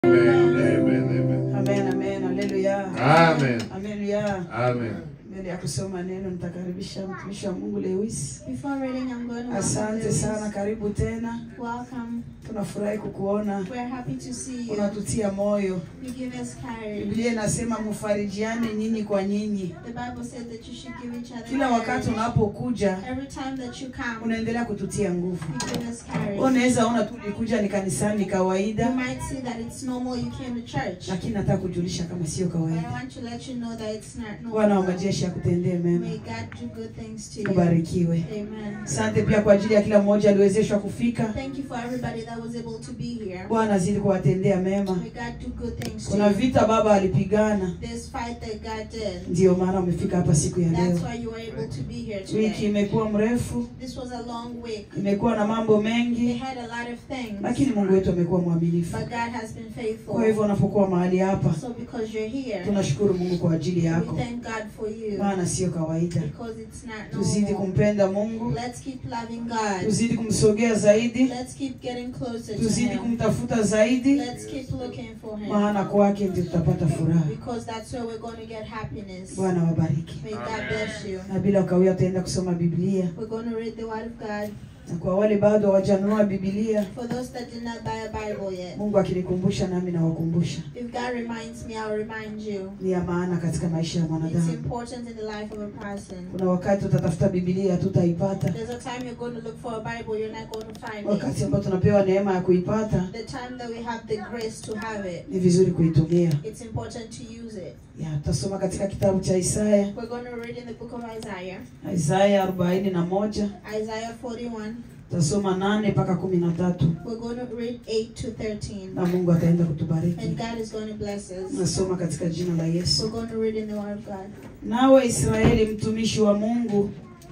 Amen. Amen. Amen. Amen, amen, haleluya. Amen. Haleluya. Amen. Mbele ya kusoma neno nitakaribisha mtumishi wa Mungu Lewis. Before reading, I'm going to Asante welcome sana, Lewis. karibu tena. Welcome. Tunafurahi kukuona, We're happy to see you. unatutia moyo. You give us courage. Biblia inasema mfarijiane nyinyi kwa nyinyi. The Bible said that you should give each other Kila wakati courage. unapokuja Every time that you come, unaendelea kututia nguvu. you give us courage. Unaweza ona tu ulikuja ni kanisani You kawaida, might see that it's normal you came to church. lakini nataka kujulisha kama sio But I kawaida. want to let you know that it's not Bwana wa normal. majeshi akutendee mema, May God do good things to you. ubarikiwe. Amen. Asante pia kwa ajili ya kila mmoja aliwezeshwa kufika. Thank you for everybody that was able to be here. Bwana azidi kuwatendea mema. May God do good things to Kuna you. vita baba alipigana, This fight that God did, ndiyo maana umefika hapa siku ya leo. that's why you were able to be here Wiki today. imekuwa mrefu, This was a long week. imekuwa na mambo They mengi, had a lot of things, lakini Mungu wetu amekuwa mwaminifu. but God has been faithful. Kwa hivyo unapokuwa mahali hapa, So because you're here, tunashukuru Mungu kwa ajili we yako, thank God for you maana sio kawaida. because it's not Tuzidi normal. kumpenda Mungu, Let's keep loving God. tuzidi kumsogea zaidi, Let's keep getting closer to tuzidi Him. kumtafuta zaidi, Let's keep looking for Him maana kwake ndio tutapata furaha. because that's where we're going to get happiness. Bwana wabariki. May God bless you. Na bila ukawia, utaenda kusoma Biblia, We're going to read the Word of God. na kwa wale bado hawajanunua Biblia, For those that did not buy a Bible yet, Mungu akinikumbusha nami nawakumbusha, if God reminds me, I'll remind you. ni ya maana katika maisha ya It's mwanadamu. important in the life of a person. Kuna wakati utatafuta Biblia hatutaipata, There's a time you're going to look for a Bible, you're not going to find wakati it. ambao tunapewa neema ya kuipata, The time that we have the grace to have it, ni vizuri kuitumia. it's important to use it. Ya, tutasoma katika kitabu cha Isaya, We're going to read in the book of Isaiah, Isaya arobaini na moja Isaiah 41. tutasoma nane mpaka kumi na tatu We're going to read 8 to 13. na Mungu ataenda kutubariki. And God is going to bless us. Nasoma katika jina la Yesu. We're going to read in the Word of God. Nawe Israeli mtumishi wa Mungu,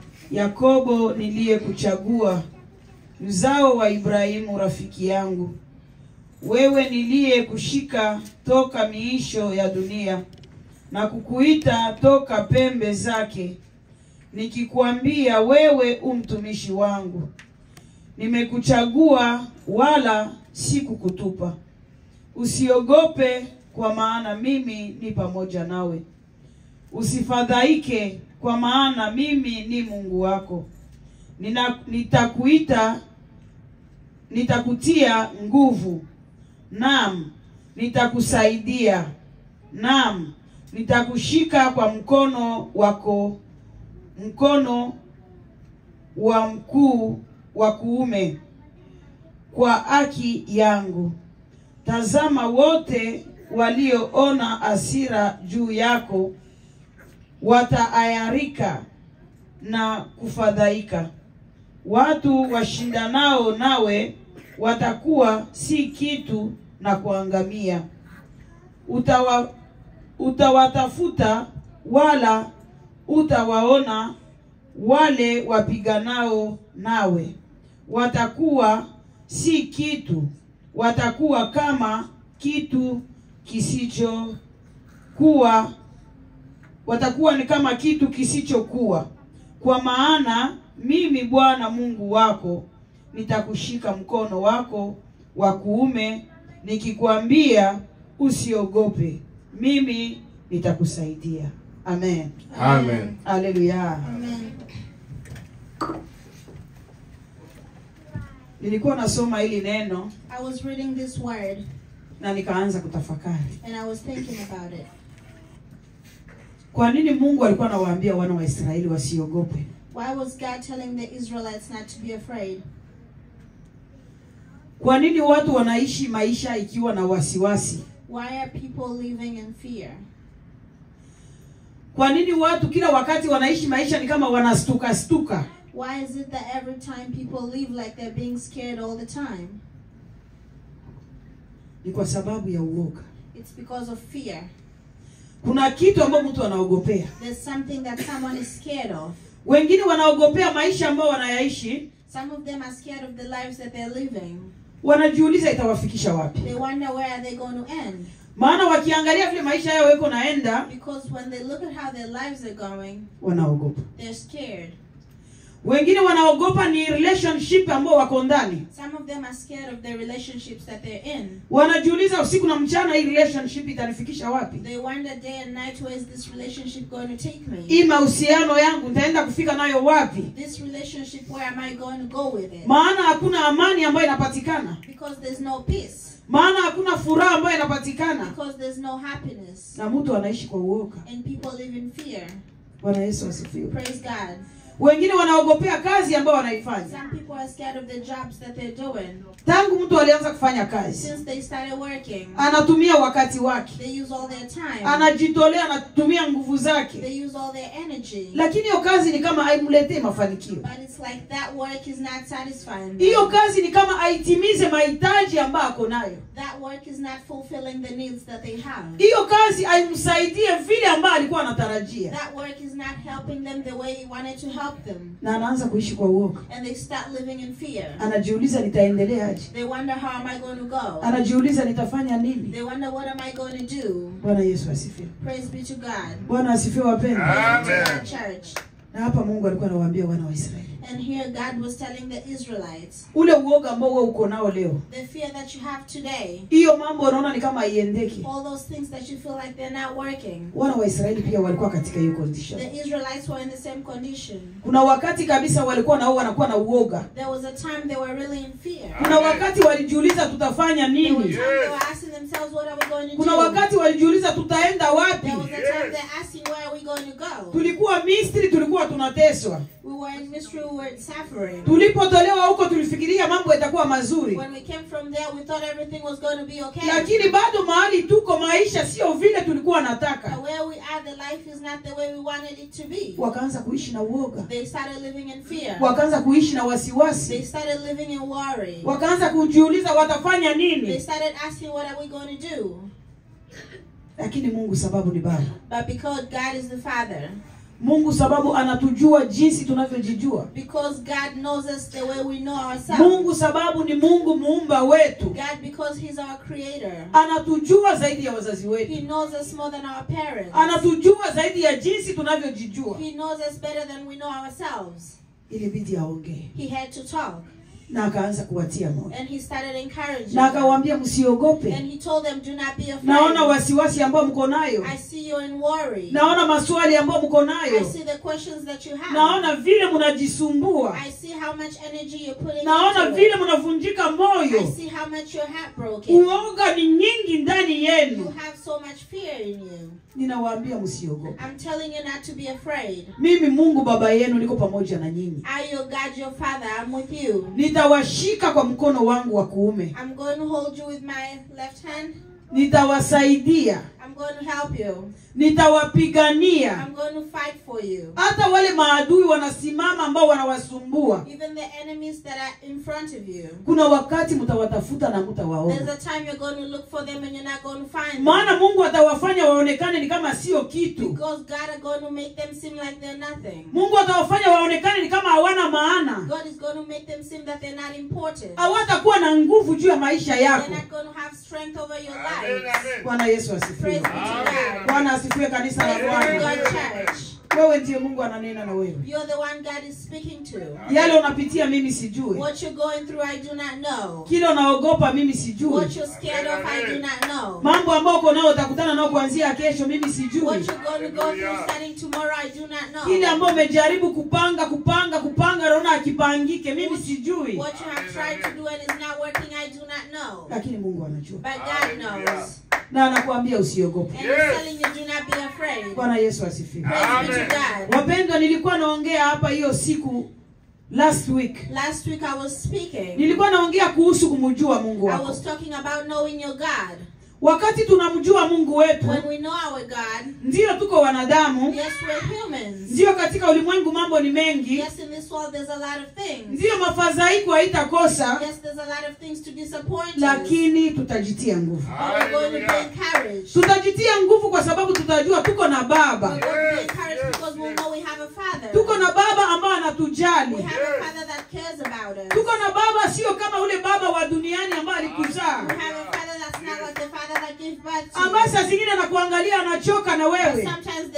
Yakobo niliyekuchagua, mzao wa Ibrahimu rafiki yangu, wewe niliyekushika toka miisho ya dunia na kukuita toka pembe zake, nikikwambia wewe u mtumishi wangu. Nimekuchagua wala sikukutupa. Usiogope, kwa maana mimi ni pamoja nawe. Usifadhaike, kwa maana mimi ni Mungu wako. Nina, nitakuita nitakutia nguvu, naam, nitakusaidia, naam, nitakushika kwa mkono wako, mkono wa mkuu wa kuume, kwa haki yangu. Tazama, wote walioona hasira juu yako wataayarika na kufadhaika. Watu washindanao nawe watakuwa si kitu na kuangamia. Utawa, utawatafuta wala utawaona, wale wapiganao nawe watakuwa si kitu, watakuwa kama kitu kisichokuwa watakuwa ni kama kitu kisichokuwa. Kwa maana mimi Bwana Mungu wako nitakushika mkono wako wa kuume, nikikwambia usiogope, mimi nitakusaidia. Amen, Amen. haleluya. Amen. Nilikuwa nasoma hili neno I was reading this word na nikaanza kutafakari, and I was thinking about it. kwa nini Mungu alikuwa anawaambia wana wa Israeli wasiogope? Why was God telling the Israelites not to be afraid? Kwa nini watu wanaishi maisha ikiwa na wasiwasi? Why are people living in fear? Kwa nini watu kila wakati wanaishi maisha ni kama wanastuka stuka? Why is it that every time people live like they're being scared all the time? Ni kwa sababu ya uoga. It's because of fear. Kuna kitu ambacho mtu anaogopea. There's something that someone is scared of. Wengine wanaogopea maisha ambayo wanayaishi, Some of them are scared of the lives that they're living. wanajiuliza itawafikisha wapi. They wonder where are they going to end? Maana wakiangalia vile maisha yao yako naenda, Because when they look at how their lives are going, wanaogopa. they're scared. wengine wanaogopa ni relationship ambao wako ndani Some of them are scared of the relationships that they're in. wanajiuliza usiku na mchana hii relationship itanifikisha wapi They wonder day and night where is this relationship going to take me? hii mahusiano yangu nitaenda kufika nayo wapi This relationship, where am I going to go with it? maana hakuna amani ambayo inapatikana Because there's no peace. maana hakuna furaha ambayo inapatikana Because there's no happiness. na mtu anaishi kwa uoga And people live in fear. bwana yesu asifiwe Praise God. wengine wanaogopea kazi ambayo wanaifanya Some people are scared of the jobs that they're doing. tangu mtu alianza kufanya kazi Since they started working, anatumia wakati wake they use all their time. anajitolea anatumia nguvu zake They use all their energy. lakini hiyo kazi ni kama haimletee mafanikio But it's like that work is not satisfying. them. hiyo kazi ni kama aitimize mahitaji ambayo ako nayo That work is not fulfilling the needs that they have. hiyo kazi haimsaidie vile ambayo alikuwa anatarajia That work is not helping them the way he wanted to help them. na anaanza kuishi kwa uoga And they start living in fear. anajiuliza nitaendeleaje They wonder how am I going to go? anajiuliza nitafanya nini They wonder what am I going to do? bwana yesu asifiwe Praise be to God. bwana asifiwe wapendwa Amen. Praise be to God, church. na hapa mungu alikuwa anawaambia wana wa israeli And here God was telling the Israelites, ule uoga ambao wewe uko nao leo the fear that you have today, hiyo mambo unaona ni kama haiendeki all those things that you feel like they're not working. wana wa israeli pia walikuwa katika hiyo condition The Israelites were in the same condition. kuna wakati kabisa walikuwa nao wanakuwa na uoga There was a time they were really in fear. kuna wakati walijiuliza tutafanya There was a nini time they were asking themselves, what are we going to kuna do? wakati walijiuliza tutaenda wapi There was a time they're asking, where are we going to go? tulikuwa misri tulikuwa tunateswa We were in mystery, we were suffering. tulipotolewa huko tulifikiria mambo yatakuwa mazuri When we came from there, we thought everything was going to be okay. lakini bado mahali tuko maisha sio vile tulikuwa nataka But where we are, the life is not the way we wanted it to be. wakaanza kuishi na uoga They started living in fear. wakaanza kuishi na They wasiwasi started living in worry. wakaanza kujiuliza watafanya They nini started asking, what are we going to do? lakini mungu sababu ni baba But because God is the Father, mungu sababu anatujua jinsi tunavyojijua because God knows us the way we know ourselves, mungu sababu ni mungu muumba wetu God, because He's our Creator, anatujua zaidi ya wazazi wetu He knows us more than our parents. anatujua zaidi ya jinsi tunavyojijua He knows us better than we know ourselves. ilibidi aongee He had to talk, na akaanza kuwatia moyo and He started encouraging. na them. akawaambia msiogope And He told them, "Do not be afraid. naona wasiwasi ambao mko nayo I see you in worry. naona maswali ambayo mko I nayo see the questions that you have. naona vile mnajisumbua I see how much energy you're putting naona into vile it. mnavunjika I moyo see how much you're heartbroken. uoga ni nyingi ndani You yenu have so much fear in you. ninawaambia msiogope I'm telling you not to be afraid. mimi mungu baba yenu niko pamoja na nyinyi I, your God, your Father, I'm with you. nitawashika kwa mkono wangu wa kuume I'm going to hold you with my left hand. nitawasaidia I'm going to help you. nitawapigania I'm going to fight for you. hata wale maadui wanasimama ambao wanawasumbua Even the enemies that are in front of you. kuna wakati mtawatafuta na There's mtawaona a time you're going to look for them and you're not going to find them. maana mungu atawafanya waonekane ni kama sio kitu Because God are going to make them seem like they're nothing. mungu atawafanya waonekane ni kama hawana maana God is going to make them seem that they're not important. hawatakuwa na nguvu juu ya maisha They're yako not going to have strength over your Amen, lives. amen. bwana yesu Praise asifiwe be to God. bwana asifiwe kanisa la Praise be to bwana God, church. wewe ndiye mungu ananena na wewe You're the one God is speaking to. yale unapitia mimi sijui What you're going through, I do not know. kile unaogopa mimi sijui What you're scared of, I do not know. mambo ambayo uko nao utakutana nao kuanzia kesho mimi sijui What you're going to go through starting tomorrow, I do not kile know. ambayo umejaribu kupanga kupanga kupanga naona akipangike mimi sijui What you have tried to do and is not working, I do not know. lakini mungu anajua But God knows. na anakuambia usiogope And He's telling you, do not be afraid. bwana yesu asifiwe Praise be to Amen. God. wapendwa nilikuwa naongea hapa hiyo siku last week Last week I was speaking. nilikuwa naongea kuhusu kumjua mungu I wako was talking about knowing your God. wakati tunamjua mungu wetu When we know our God, ndiyo tuko wanadamu yes, we're humans. ndiyo katika ulimwengu mambo ni mengi Yes, in this world there's a lot of things. ndiyo mafadhaiko haitakosa Yes, there's a lot of things to disappoint us. lakini tutajitia nguvu But we're going to be encouraged. tutajitia nguvu kwa sababu tutajua tuko na We're baba going to be encouraged because we'll know we have a Father. tuko na baba ambaye We anatujali have a Father that cares about us. tuko na baba sio kama ule baba wa duniani ambaye alikuzaa We have a Father that's not like the Father that gave birth to ambaye you. saa zingine anakuangalia anachoka na But wewe Sometimes they look at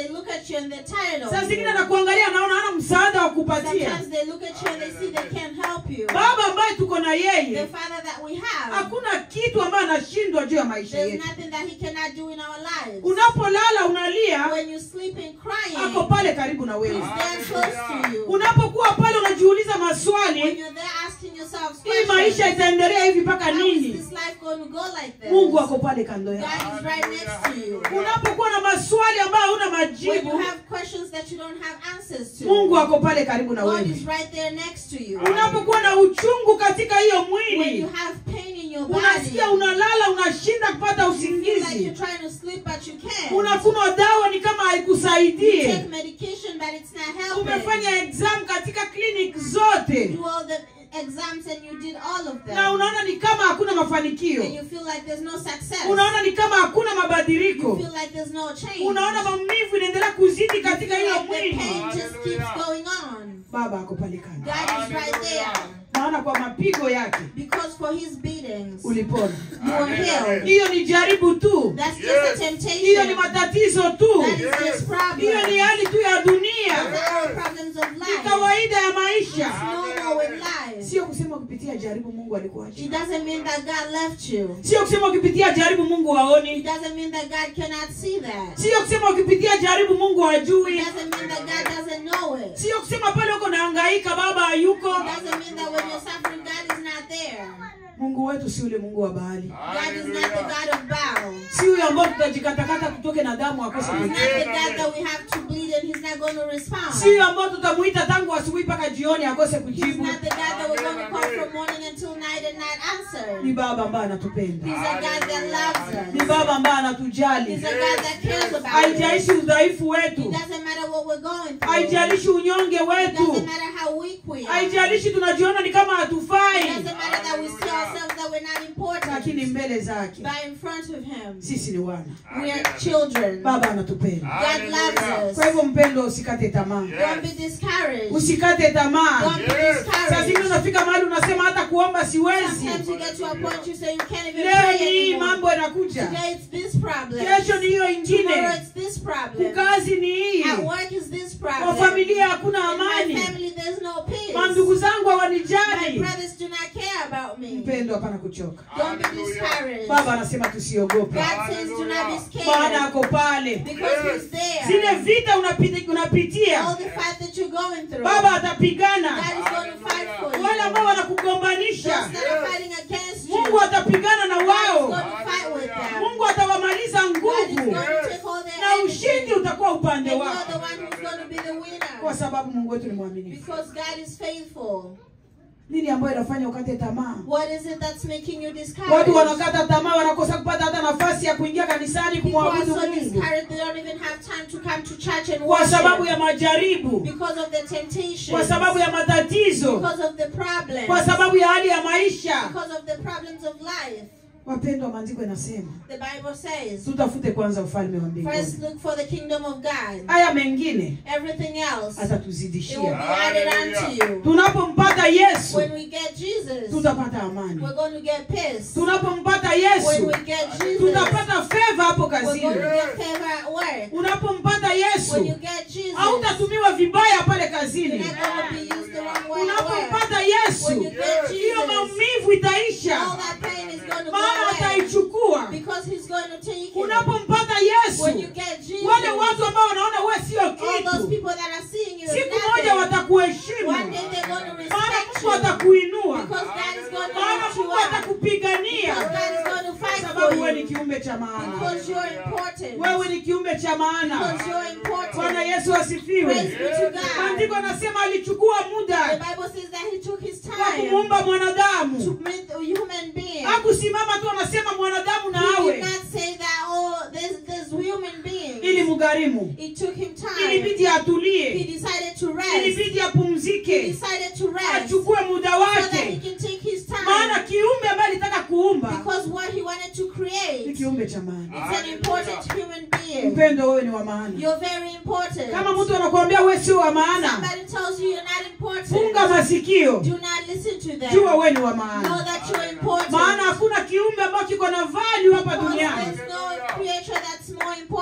you and they're tired saa of zingine you. anakuangalia anaona hana msaada wa kupatia Sometimes they look at you and they see they can't help you. baba ambaye tuko na The yeye Father that we have, hakuna kitu ambayo anashindwa juu ya maisha there's yetu nothing that He cannot do in our lives. unapolala unalia When you sleep and ako crying, pale karibu na wewe He's there close to you. unapokuwa pale unajiuliza When maswali you're there asking yourselves hii maisha questions, itaendelea hivi mpaka how is nini this life going to go like this? mungu ako pale kando God yako is right next to you. unapokuwa na maswali ambayo huna When you majibu have questions that you don't have answers to, mungu ako pale karibu na God wewe is right there next to you. unapokuwa na uchungu katika hiyo When mwili you have pain in your body, unasikia unalala unashinda kupata you feel like you're usingizi trying to sleep but you can't. unakunywa dawa ni kama You take haikusaidie medication but it's not helping. umefanya exam katika clinic zote do all the exams and you did all of them. na unaona ni kama hakuna mafanikio and you feel like there's no success. unaona ni kama hakuna you mabadiliko feel like there's no change. unaona maumivu inaendelea kuzidi you katika feel hiyo like the mwili pain just keeps going on. baba ako pale kando God is right there. maana kwa mapigo yake Because for his beatings, ulipona you were healed. hiyo ni jaribu tu That's just Yes. a temptation. hiyo ni matatizo tu That is just problems. hiyo ni hali tu ya dunia Those are all problems of ni life. kawaida ya It's maisha normal in life. sio kusema ukipitia jaribu mungu alikuacha It doesn't mean that God left you. sio kusema ukipitia jaribu mungu It haoni doesn't mean that God cannot see that. sio kusema ukipitia jaribu mungu It hajui doesn't mean that God doesn't know it. sio kusema pale uko nahangaika baba hayuko It doesn't mean that when you're suffering, God is not there. mungu wetu si ule mungu wa bahali God is not the God of Baal. si huyo ambao tutajikatakata tutoke na damu akose He's kujibu. not the God that we have to bleed and He's not going to respond. si huyo ambao tutamuita tangu asubuhi mpaka jioni akose He's kujibu not the God that we're going to call from morning until night and not answer. ni baba ambaye anatupenda He's a God that loves ni us. baba ambaye He's anatujali a God that cares about us. haijalishi udhaifu It wetu doesn't matter what we're going through. haijalishi unyonge It wetu doesn't matter how weak we are. It haijalishi tunajiona ni kama hatufai doesn't matter that we see ourselves that we're not lakini important. mbele zake But in front of Him, sisi ni wana we are children. baba anatupenda God loves kwa us. hivyo mpendo usikate tamaa Don't be discouraged. usikate tamaa Don't be Yes. saa zingine discouraged. unafika mahali unasema hata kuomba siwezi Sometimes you get to a point you say you can't even leo pray ni hii anymore. mambo yanakuja Today it's this problem. kesho ni hiyo Tomorrow ingine it's this problem. kazi ni hii At work is this kwa problem. familia hakuna In my amani family there's no peace. mandugu zangu My hawanijali brothers do not care about me. mpendo hapana kuchoka Don't be discouraged. baba anasema tusiogope God says do not be maana scared ako pale because He's there. zile vita unapiti- All unapitia the fight that you're going through, baba God atapigana is going to fight for you. wale ambao Those wanakugombanisha that are fighting against you, mungu atapigana na God is wao going to fight with them. mungu atawamaliza God is going nguvu to take all their na enemies. ushindi utakuwa upande And you're wako the one who's going to be the kwa winner. sababu mungu wetu ni mwaminifu Because God is faithful. nini ambayo inafanya ukate tamaa What is it that's making you watu discouraged? wanakata tamaa wanakosa kupata hata nafasi ya kuingia kanisani People are kumwabudu so mungu discouraged they don't even have time to come to church and kwa sababu worship ya majaribu because of the temptation, kwa sababu ya matatizo because of the problems, kwa sababu ya hali ya maisha because of the problems of life. wapendwa maandiko inasema The Bible says, tutafute kwanza ufalme wa first mbinguni look for the kingdom of God. haya mengine Everything else, it will be atatuzidishia added unto you. tunapompata yesu When we get Jesus, tutapata amani we're going to get peace. tunapompata When yesu we get Jesus, tutapata feva hapo we're going to kazini get favor at work. unapompata When you yesu get Jesus, hautatumiwa vibaya pale you're kazini not going to be used the wrong way at work. unapompata When you yesu get hiyo Jesus, maumivu itaisha all that pain is going to go maana away ataichukua because He's going to take it. unapompata When you yesu get Jesus, wale watu ambao wanaona we sio all those kitu people that are seeing you as siku moja nothing, watakuheshimu one day they're going to maana respect mungu you atakuinua because God is going to maana lift you mungu up. atakupigania Because God is going to kwa fight sababu for wewe ni you. kiumbe cha maana Because you're important. wewe ni kiumbe cha maana Because you're bwana important. yesu Praise asifiwe be to God. maandiko anasema alichukua The muda Bible says that He took His wa time kumuumba to mwanadamu make a human being. hakusimama tu anasema mwanadamu na He did awe not say that, oh, there's, there's human ili beings. mgharimu It took him time. ilibidi He atulie decided to rest. ilibidi He apumzike decided to rest so achukue muda that he wake can take his maana time. kiumbe ambaye alitaka kuumba Because what he wanted to ni create, kiumbe cha maana it's an important human being. mpendo wewe ni wa maana You're very important. kama mtu anakuambia wewe sio wa maana Somebody tells you you're not important. funga masikio Do not listen to them. jua wewe ni wa Know maana that you're important. maana hakuna kiumbe ambacho kiko na value hapa Because duniani there's no creature that's more important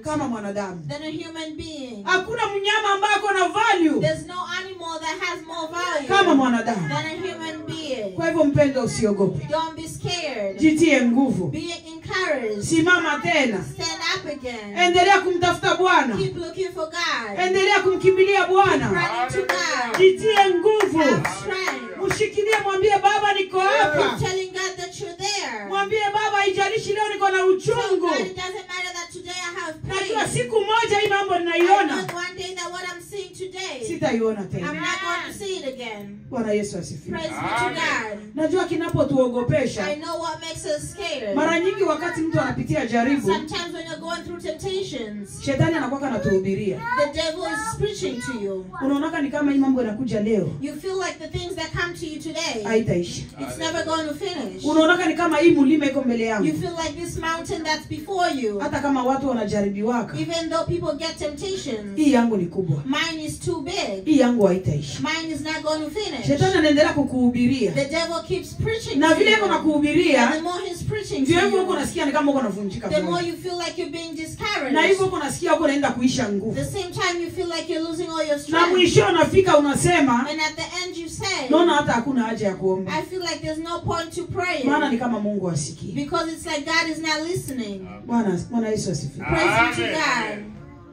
kama mwanadamu than a human being. hakuna mnyama ambaye ako na value There's no animal that has more value kama mwanadamu than a human being. kwa hivyo mpendo usiogope Don't be scared. jitie nguvu Be encouraged. simama tena Stand up again. endelea kumtafuta bwana Keep looking for God. endelea kumkimbilia bwana Running to God. jitie nguvu Have strength. mshikilie mwambie baba niko hapa Telling God that you're there. mwambie baba haijalishi leo niko na Tell uchungu God it doesn't matter that today I have najua pain. siku moja hii mambo I know ninaiona one day that what I'm seeing today, sitaiona I'm tena not going to see it again. bwana yesu asifiwe Praise be to God. najua kinapotuogopesha I know what makes us scared. mara nyingi wakati mtu anapitia jaribu Sometimes when you're going through temptations, shetani anakwaka anatuhubiria the devil is preaching to you. unaonaka ni kama hii mambo inakuja leo You feel like the things that come to you today, haitaisha it's never going to finish. unaonaka ni kama hii mlima iko mbele You yangu feel like this mountain that's before you, hata kama watu wanajaribiwaka even though people get temptations, hii yangu ni kubwa mine is too big. hii yangu haitaisha Mine is not going to finish. shetani anaendelea kukuhubiria The devil keeps preaching na to vile iko you. And the nakuhubiria more he's preaching to ndio hivyo huko you, nasikia ni kama uko navunjika the more moyo you feel like you're being na hivyo discouraged. huko nasikia huko naenda kuisha nguvu The same time you feel like you're losing all your na strength. mwisho unafika unasema And at the end you say, naona hata hakuna haja ya kuomba I feel like there's no point to maana praying ni kama mungu asikii because it's like God is not listening. bwana bwana yesu asifiwe Praise be to Amen. God.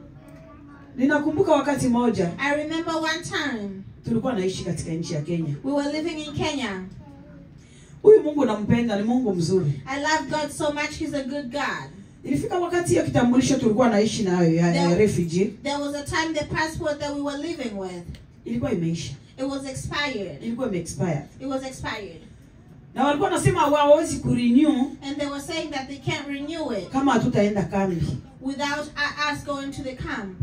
ninakumbuka wakati moja I remember one time tulikuwa naishi katika nchi ya kenya we were living in Kenya. huyu mungu nampenda ni mungu mzuri I love God so much, He's a good God. ilifika wakati hiyo kitambulisho tulikuwa naishi nayo ya, ya Yeah. refugee There was a time the passport that we were living with, ilikuwa imeisha it was expired. ilikuwa imeexpire It was expired. na walikuwa wanasema hawawezi kurenew And they were saying that they can't renew it kama hatutaenda kambi without u- us going to the camp.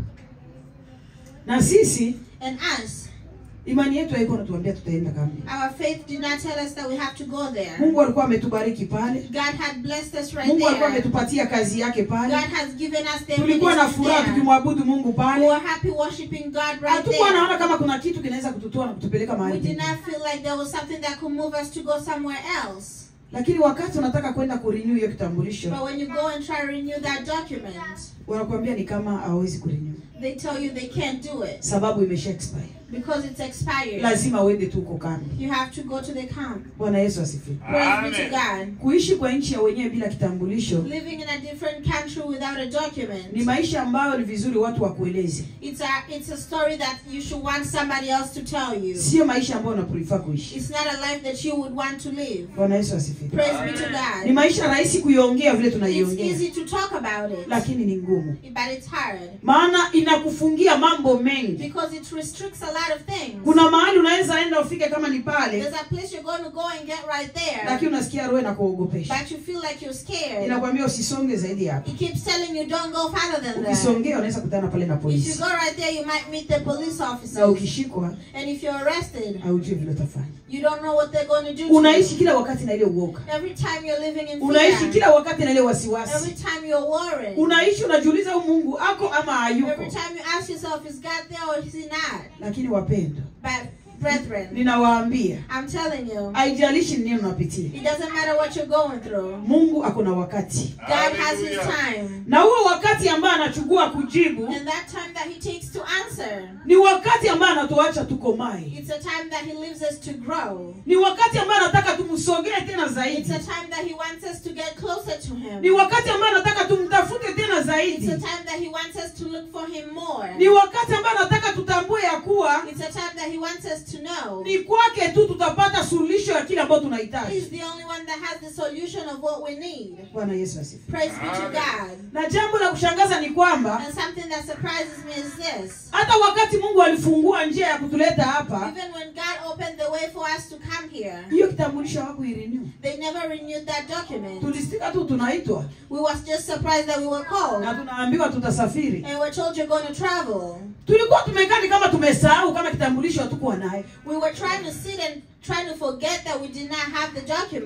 na sisi And us, imani yetu haiko natuambia tutaenda kambi our faith did not tell us that we have to go there. mungu alikuwa ametubariki pale God had blessed us right mungu alikuwa there. ametupatia kazi yake God pale has given us the tulikuwa na ministry furaha there. tukimwabudu mungu We pale were happy worshiping God right hatukuwa naona there. kama kuna kitu kinaweza kututoa na kutupeleka We mahali did pengine. not feel like there was something that could move us to go somewhere else. lakini wakati unataka kwenda kurenew hiyo kitambulisho But when you go and try to renew that document, wanakuambia ni kama hawezi kurenew they tell you they can't do it sababu imesha expire because it's expired. lazima uende tu uko kambi You have to go to the camp. bwana yesu asifiwe Praise be to Amen. God. kuishi kwa nchi ya wenyewe bila kitambulisho Living in a different country without a ni document. maisha ambayo ni vizuri watu wakueleze It's a it's a story that you should want somebody else to tell you. sio maisha ambayo unaprefer kuishi It's not a life that you would want to live. bwana yesu asifiwe Praise be to ni God. maisha rahisi kuiongea vile It's tunaiongea easy to talk about it, lakini ni ngumu but it's hard maana inakufungia mambo mengi because it restricts a lot of things. kuna mahali unaweza enda ufike kama ni pale There's a place you're going to go and get right there, lakini unasikia roho inakuogopesha but you feel like you're scared. inakwambia usisonge zaidi hapo It keeps telling you don't go farther than that. ukisongea unaweza kutana pale na If you polisi go right there, you might meet the police na officers. ukishikwa And if you're arrested, haujui vile utafanya you don't know what they're going to do to unaishi you. kila wakati na ile uoga Every time you're living in unaishi fear, kila wakati na ile wasiwasi every time you're worried, unaishi unajiuliza huyu mungu ako ama every hayuko time you ask yourself, is God there or is He not? lakini wapendwa But, brethren, ninawaambia I'm telling you, haijalishi ni nini unapitia it doesn't matter what you're going through. mungu ako na wakati God has His Hallelujah. time. na huo wakati ambaye anachukua kujibu And that time that He takes to answer, ni wakati ambaye anatuacha tukomae it's a time that He leaves us to grow. ni wakati ambaye anataka tumsogee tena It's zaidi a time that He wants us to get closer to Him. ni wakati ambaye anataka tumtafute tena It's zaidi a time that He wants us to look for Him more. ni wakati ambaye anataka tutambue ya kuwa It's a time that He wants us to know ni kwake tu tutapata suluhisho ya kile ambayo tunahitaji He's the only one that has the solution of what we need. bwana yesu asifiwe Praise be to Amen. God. na jambo la kushangaza ni kwamba And something that surprises me is this. hata wakati mungu alifungua njia ya kutuleta hapa Even when God opened the way for us to come here, hiyo kitambulisho hawakuirenew they never renewed that document. tulistika tu tunaitwa We was just surprised that we were called. na tunaambiwa tutasafiri And we're told you're going to travel. tulikuwa tumekaa ni kama tumesahau kama kitambulisho hatukuwa naye We were trying to sit and trying to forget that we did not have the document.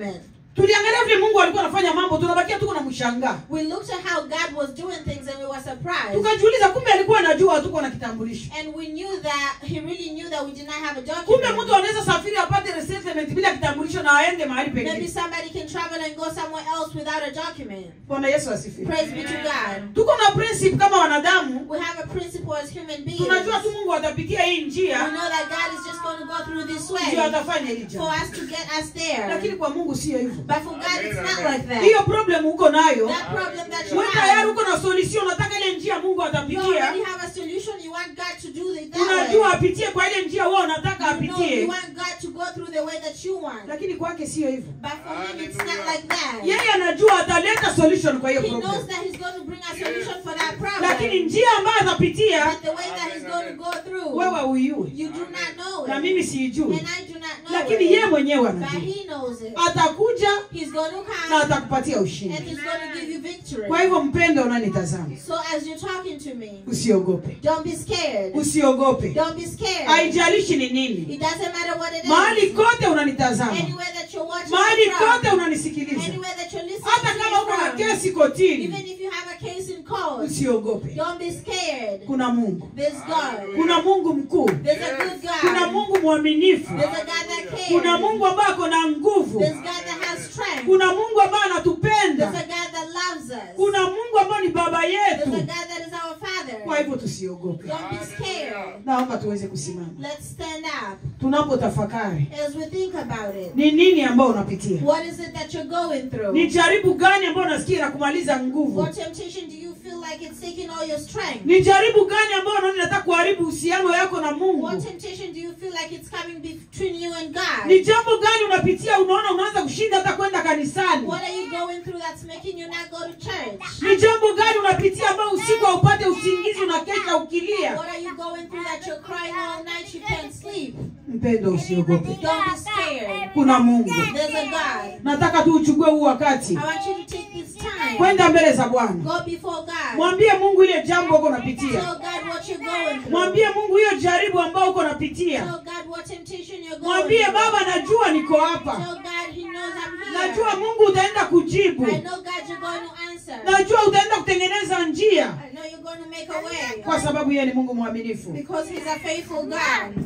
tuliangalia vile mungu alikuwa anafanya mambo tunabakia tuko na mshangaa We looked at how God was doing things and we were surprised. tukajiuliza kumbe alikuwa anajua hatuko na kitambulisho And we knew that He really knew that we did not have a kumbe document. mtu anaweza safiri apate resettlement bila kitambulisho na aende mahali Maybe pengine somebody can travel and go somewhere else without a document. bwana yesu asifiwe Praise be to God. tuko na principle kama wanadamu We have a principle as human beings. tunajua tu mungu atapitia hii We njia know that God is just going to go through this ndio way atafanya hili for jambo us to get us there. lakini kwa mungu sio hivyo But for God, it's not like that. hiyo problem uko nayo That problem that you we tayari have, uko na solution unataka ile njia mungu you atapitia already have a solution. You want God to do it that unajua way. apitie kwa ile njia wewe unataka You know, you apitie want God to go through the way that you want. lakini kwake sio hivyo But for Him, it's not like that. yeye anajua ataleta solution kwa hiyo He knows problem that He's going to bring a solution for that lakini problem. njia ambayo atapitia But the way that He's going to go through, wewe uiue you do not know na it. mimi siijui And I do not know lakini yeye it. mwenyewe But anajua He knows it. atakuja He's going to na come atakupatia and ushindi He's going to give you victory. kwa hivyo mpendo unanitazama So as you're talking to me, usiogope don't be scared. usiogope Don't be scared. haijalishi ni nini It doesn't matter what it mahali is. kote unanitazama Anywhere that you're watching mahali it from, kote unanisikiliza anywhere that you're listening hata to kama it uko na from, kesi kotini even if you have a case in court, usiogope don't be scared. kuna mungu There's God. kuna mungu mkuu There's a good kuna God. mungu mwaminifu There's a God that cares. kuna mungu ambaye ako na nguvu There's God that has strength. kuna mungu ambaye There's a anatupenda God that loves us. kuna mungu ambaye ni baba There's a yetu God that is our kwa Father. hivyo tusiogope Don't be scared. naomba tuweze kusimama Let's stand up tunapotafakari as we think about it. ni nini ambayo unapitia What is it that you're going ni through? jaribu gani ambayo unasikia inakumaliza nguvu What temptation do you feel like it's taking all your strength? ni jaribu gani ambayo unaona inataka kuharibu uhusiano yako na mungu What temptation do you feel like it's coming between you and God? ni jambo gani unapitia unaona unaanza kushinda hata kwenda kanisani What are you going through that's making you not go to church? ni jambo gani unapitia ambayo usiku haupate usingizi unakesha ukilia What are you going through that you're crying all night you can't sleep? mpendo usiogope Don't be scared. kuna mungu There's a God. nataka tu uchukue huu wakati I want you to take this time. kwenda mbele za bwana Go before God. mwambie mungu ile jambo uko Tell unapitia God what you're going through. mwambie mungu hiyo jaribu ambao uko Tell unapitia God what temptation you're going mwambie through. baba najua niko Tell hapa God He knows I'm najua here. mungu utaenda kujibu I know God you're going to answer. najua utaenda kutengeneza njia I know you're going to make a way. kwa sababu yeye ni mungu mwaminifu Because He's a faithful God.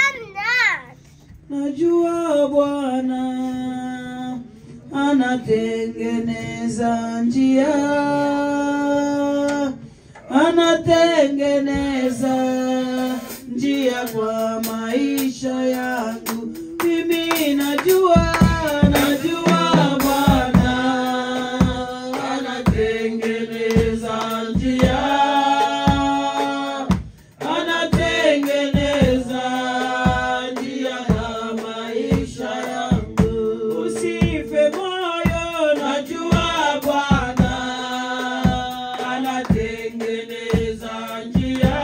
najua bwana anatengeneza njia anatengeneza njia kwa maisha yangu mimi najua najua bwana anatengeneza njia anatengeneza njia ya maisha yangu. Usife moyo, najua Bwana anatengeneza njia,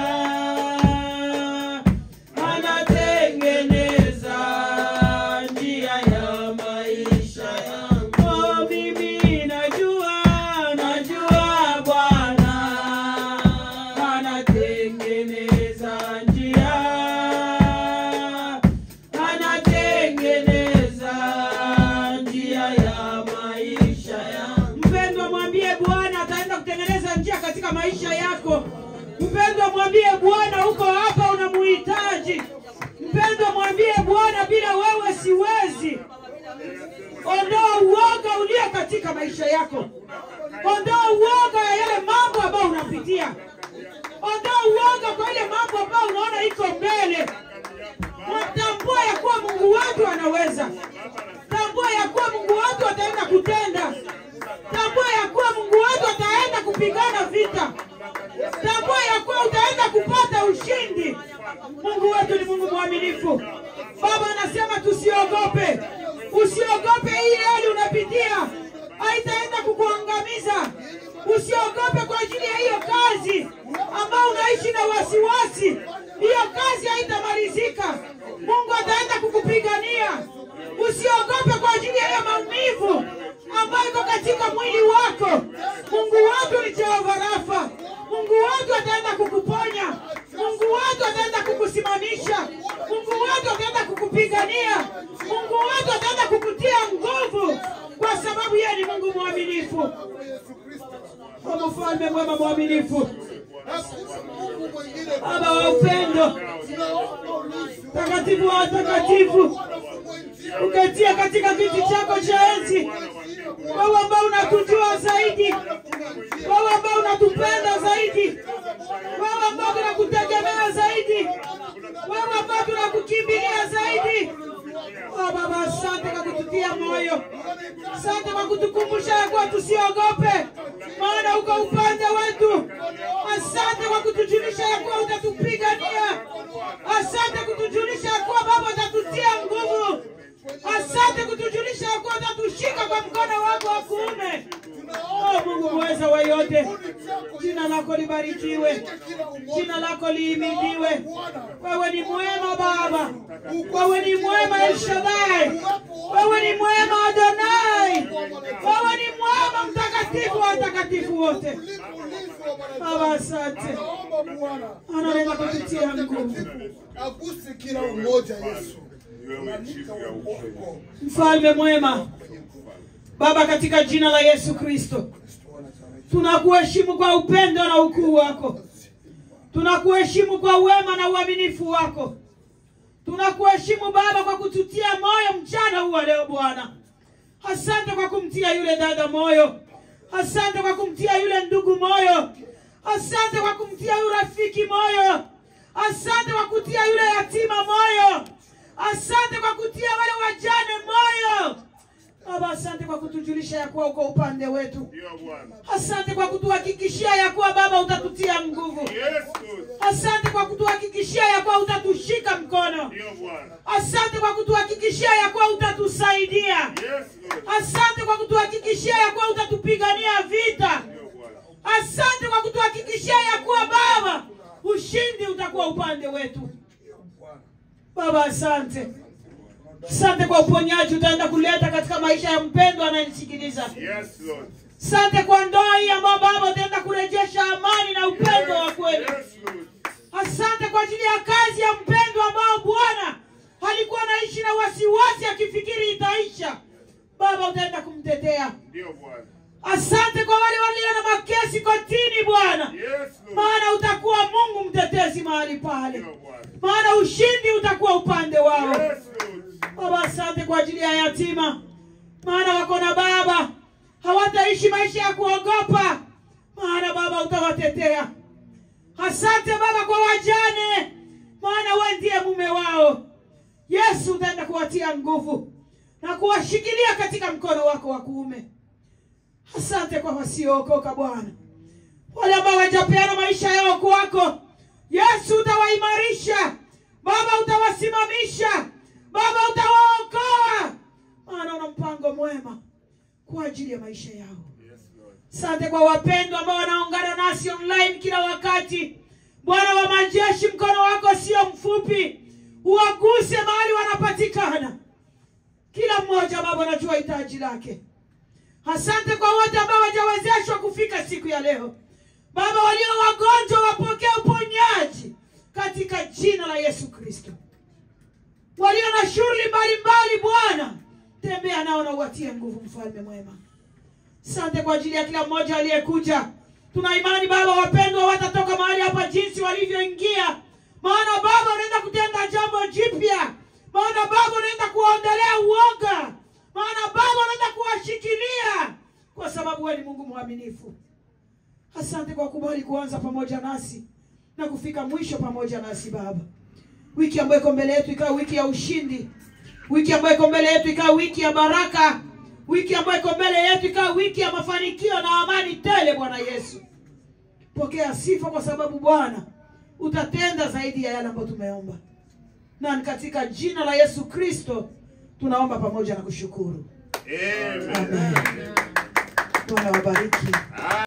anatengeneza njia ya maisha yangu. Oh, mimi najua, najua Bwana anatengeneza njia, anatengeneza njia ya maisha yangu. Mpendwa, mwambie Bwana ataenda kutengeneza njia katika maisha yako. Mpendwa, mwambie Bwana uko hapa, unamuhitaji. Mpendwa, mwambie Bwana, bila wewe siwezi. Ondoa uoga ulio katika maisha yako. Ondoa uoga ya yale mambo ambayo unapitia. Ondoa uoga kwa ile mambo ambayo unaona iko mbele. Tambua ya kuwa Mungu wetu anaweza. Tambua ya kuwa Mungu wetu ataenda kutenda. Tambua ya kuwa Mungu wetu ataenda kupigana vita. Tambua ya kuwa utaenda kupata ushindi. Mungu wetu ni Mungu mwaminifu. Baba anasema tusiogope, usiogope hii hali unapitia haitaenda kukuangamiza. Usiogope kwa ajili ya hiyo kazi ambayo unaishi na wasiwasi. Hiyo kazi haitamalizika. Mungu ataenda kukupigania. Usiogope kwa ajili ya hiyo maumivu ambayo iko katika mwili wako. Mungu wetu ni Jehova Rafa. Mungu wetu ataenda kukuponya. Mungu wetu ataenda kukusimamisha. Mungu wetu ataenda kukupigania. Mungu wetu ataenda kukutia nguvu, kwa mfalme mwema mwaminifu Hakuna Mungu mwingine. baba wa upendo Tunaomba ulinzi wako. takatifu wa watakatifu Bwana fungue njia. uketia katika kiti chako cha enzi wewe ambao unatujua zaidi wewe ambao unatupenda zaidi wewe ambao tunakutegemea zaidi wewe ambao tunakukimbilia zaidi oh baba asante kwa kututia moyo asante kwa kutukumbusha ya kuwa tusiogope maana uko upande wetu asante kwa kutujulisha ya kuwa utatupigania asante kutujulisha ya kuwa baba utatutia nguvu asante kutujulisha ya kuwa utatushika kwa mkono wako wa kuume oh mungu mweza wa yote jina lako libarikiwe jina lako liimidiwe wewe ni mwema baba wewe ni mwema elshadai wewe ni mwema adonai wewe ni mwema mtakatifu wa watakatifu wote Ulinzi wa Bwana. baba asante Naomba Bwana. anaweza kututia nguvu Aguse kila mmoja Yesu. Unanika wako. mfalme mwema baba katika jina la yesu kristo tunakuheshimu kwa upendo na ukuu wako tunakuheshimu kwa wema na uaminifu wako tunakuheshimu baba kwa kututia moyo mchana huu wa leo bwana asante kwa kumtia yule dada moyo asante kwa kumtia yule ndugu moyo asante kwa kumtia yule rafiki moyo asante kwa kutia yule yatima moyo asante kwa kutia wale wajane moyo baba asante kwa kutujulisha ya kuwa uko upande wetu Ndio Bwana. asante kwa kutuhakikishia ya kuwa baba utatutia nguvu Yes, Lord. asante kwa kutuhakikishia ya kuwa utatushika mkono Ndio Bwana. asante kwa kutuhakikishia ya kuwa utatusaidia Yes, Lord. asante kwa kutuhakikishia ya kuwa utatupigania vita Ndio Bwana. asante kwa kutuhakikishia ya kuwa baba ushindi utakuwa upande wetu baba asante asante kwa uponyaji utaenda kuleta katika maisha ya mpendwa anayenisikiliza Yes, Lord. asante kwa ndoa hii ambayo baba utaenda kurejesha amani na upendo wa kweli Yes, Lord. asante kwa ajili ya kazi ya mpendwa ambao bwana alikuwa anaishi na wasiwasi akifikiri itaisha baba utaenda kumtetea Ndio Bwana. asante kwa wale walio na makesi kotini bwana Yes, Lord. maana utakuwa mungu mtetezi mahali pale Ndio Bwana. maana ushindi utakuwa upande wao Yes, Lord. baba asante kwa ajili ya yatima maana wako na baba hawataishi maisha ya kuogopa maana baba utawatetea asante baba kwa wajane maana we ndiye mume wao yesu utaenda kuwatia nguvu na kuwashikilia katika mkono wako wa kuume asante kwa wasiookoka bwana wale ambao wajapeana maisha yao kwako yesu utawaimarisha baba utawasimamisha baba utawaokoa maana una mpango mwema kwa ajili ya maisha yao Yes, Lord. asante kwa wapendwa ambao wanaungana nasi online kila wakati bwana wa majeshi mkono wako sio mfupi uwaguse mahali wanapatikana kila mmoja baba anajua hitaji lake asante kwa wote ambao wajawezeshwa kufika siku ya leo baba walio wagonjwa wapokee uponyaji katika jina la yesu kristo walio na shughuli mbalimbali bwana tembea nao na uwatie nguvu mfalme mwema asante kwa ajili ya kila mmoja aliyekuja tuna imani baba wapendwa watatoka mahali hapa jinsi walivyoingia maana baba unaenda kutenda jambo jipya maana baba unaenda kuwaondolea uoga maana baba unaenda kuwashikilia kwa sababu wewe ni mungu mwaminifu asante kwa kubali kuanza pamoja nasi na kufika mwisho pamoja nasi baba wiki ambayo iko mbele yetu ikawa wiki ya ushindi wiki ambayo iko mbele yetu ikawa wiki ya baraka wiki ambayo iko mbele yetu ikawa wiki ya mafanikio na amani tele bwana yesu pokea sifa kwa sababu bwana utatenda zaidi ya yale ambayo tumeomba na ni katika jina la yesu kristo tunaomba pamoja na kushukuru Amen. Amen. bwana wabariki